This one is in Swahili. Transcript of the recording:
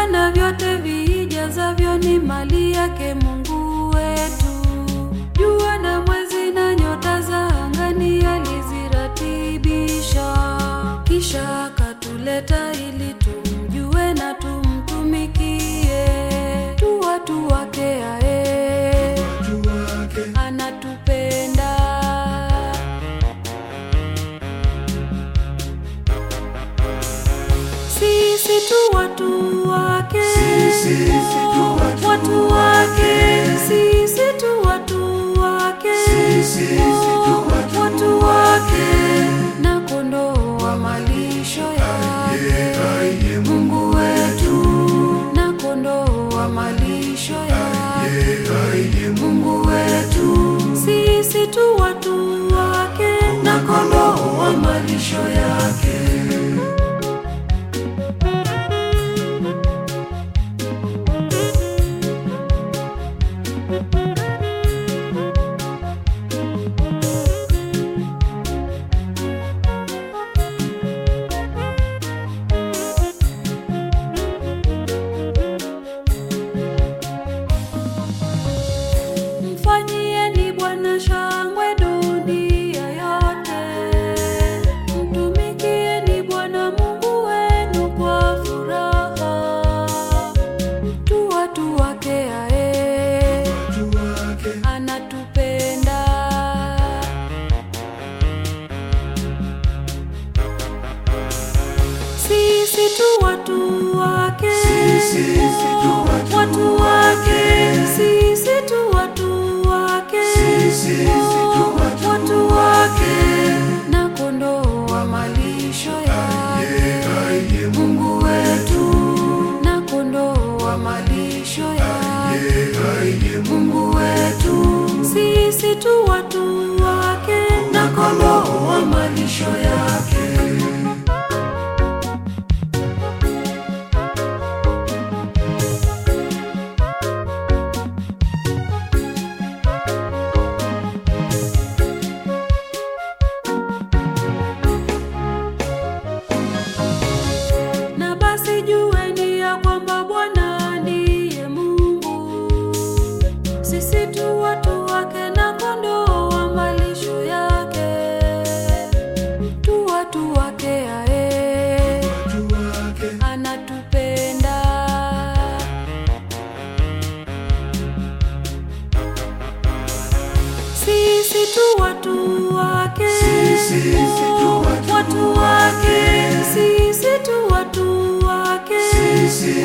Anga na vyote vijazavyo ni mali yake Mungu wetu. Jua na mwezi na nyota za angani aliziratibisha, kisha akatuleta ili tumjue na tumtumikie. Tu watu wake ae, anatupenda sisi tu watu wake, Sisi tu watu watu wake, sisi tu watu wake, Sisi tu watu watu wake, na kondoo wa malisho yake, Aye, Mungu wetu, na kondoo wa malisho yake, aye, Mungu wetu, sisi tu watu wake, na kondoo wa malisho yake. Mfanyieni Bwana shangwe dunia yote, mtumikieni Bwana Mungu wenu kwa furaha. Tu watu wake ae, watu wake anatupenda. Sisi tu watu wake, Sisi tu watu watu wake, sisi tu watu wake, Sisi tu watu watu wake, na kondoo wa malisho yake, aye, Mungu wetu, na kondoo wa malisho yake, aye, Mungu wetu, sisi tu watu wake, na kondoo wa malisho yake. Na basi jueni ya kwamba Bwana ndiye Mungu, sisi tu watu wake na kondoo wa malisho yake, tu watu wake ae, watu wake anatupenda. Sisi tu watu wake, Sisi tu watu watu wake, sisi tu watu wake, Sisi